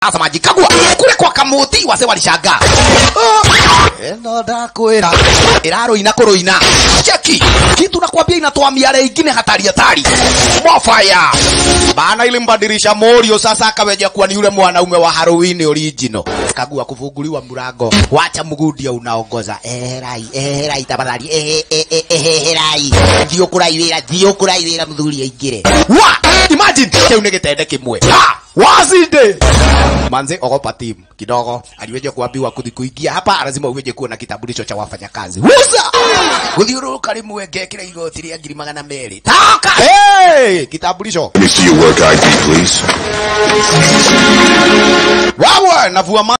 asemaji kagua kule kwa kamuti wase walishangaa eno ndakwira iraruina kuruina cheki kitu nakwambia inatoa miale ingine hatari hatari mofaya bana ilimbadilisha morio sasa akaweja kuwa ni yule mwanaume wa Halloween original kagua kufunguliwa mlango wacha mgudia unaongoza eherai eherai tafadhali ehe ehe eherai thio kuraiwira thio kuraiwira mthuri aingire wa imagine keu ni gitende kimwe ha wazinde manze ogopa timu kidogo aliweja kuambiwa kuthi kuingia hapa lazima uweje kuwa na kitambulisho cha wafanyakazi wuza guthiururuka rimwe ngekira igoti ria ngiri magana meri toka hey! kitambulisho Let me see your work ID, please. wawe navua ma